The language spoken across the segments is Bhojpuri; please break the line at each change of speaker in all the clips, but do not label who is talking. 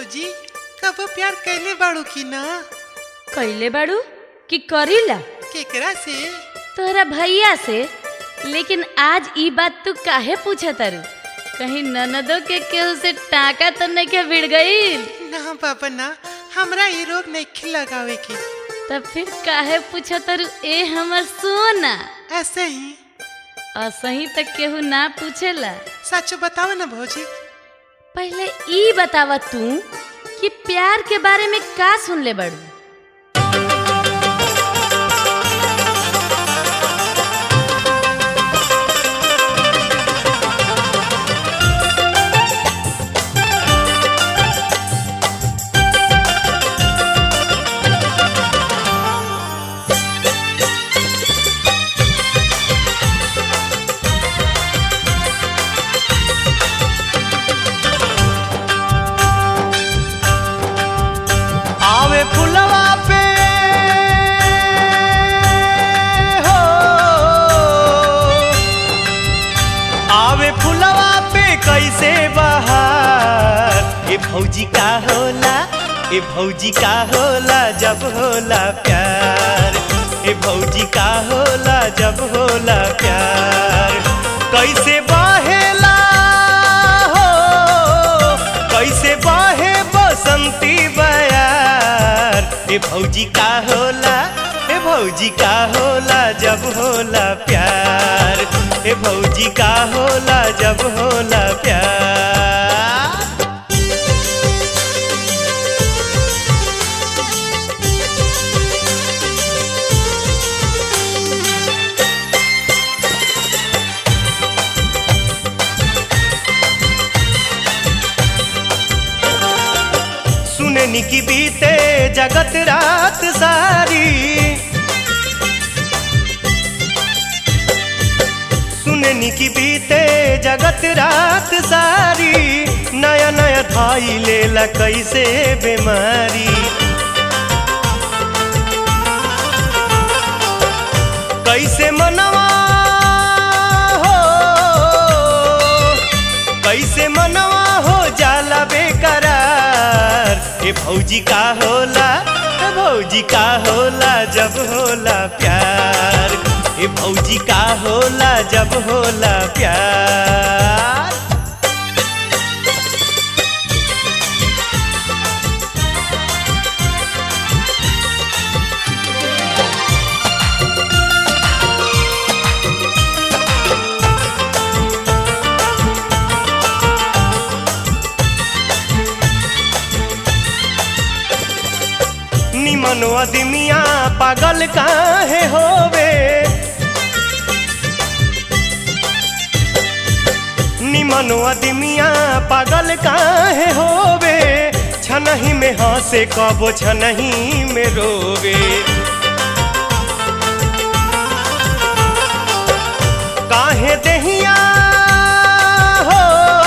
भौजी कबो प्यार कैले बाड़ू की ना
कैले बाड़ू कि करीला
केकरा से
तोहरा भैया से लेकिन आज ई बात तू काहे पूछा तारू कहीं ननदो के केहू से टाका तो नहीं के भिड़ गईल
ना बाबा ना हमरा ये रोग नहीं लगावे की
तब फिर काहे पूछा तारू ए हमर सोना
ऐसे ही
असही तक केहू ना पूछेला
सच बताओ ना भौजी
पहले ई बतावा तू कि प्यार के बारे में का सुन ले बड़ू
आवे फुलवा पे हो आवे फुलवा पे कैसे बहार ए भौजी का होला ए भौजी का होला जब होला प्यार ए भौजी का होला जब होला प्यार कैसे बहेला हो कैसे बहे बसंती बयार ए भौजी का होला ए भौजी का होला जब होला प्यार ए भौजी का होला जब होला प्यार सुननी की बीते जगत रात सारी सुननी की बीते जगत रात सारी नया नया धाई लेला कैसे बीमारी कैसे मनवा हो कैसे मनवा हो जाला बेकरार ए भौजी का होला ए भौजी का होला जब होला प्यार ए भौजी का होला जब होला प्यार निमन अदमिया पागल काहे होवे निमन अदमिया पागल काहे होवे छनही में हंसे कबो छनही में रोवे काहे दहिया हो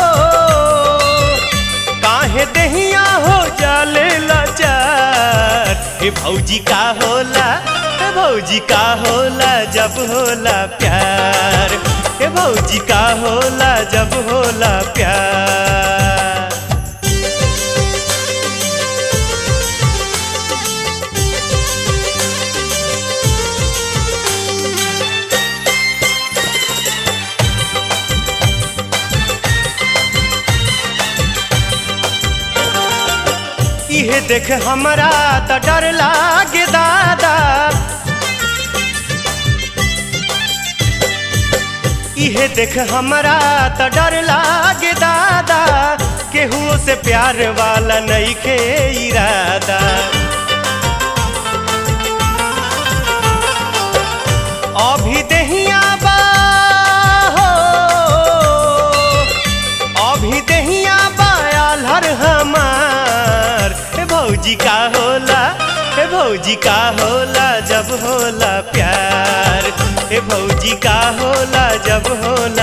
काहे दहिया हो जाले लाचार हे भौजी का होला हे भौजी का होला जब होला प्यार हे भौजी का होला जब होला प्यार इहे देख हमरा त डर लागे दादा इहे देख हमरा त डर लागे दादा केहू से प्यार वाला नहीं के इरादा अभी दहिया बा हो अभी दहिया बायाल हर हमार हे भौजी का होला हे भौजी का होला जब होला प्यार हे भौजी का होला जब होला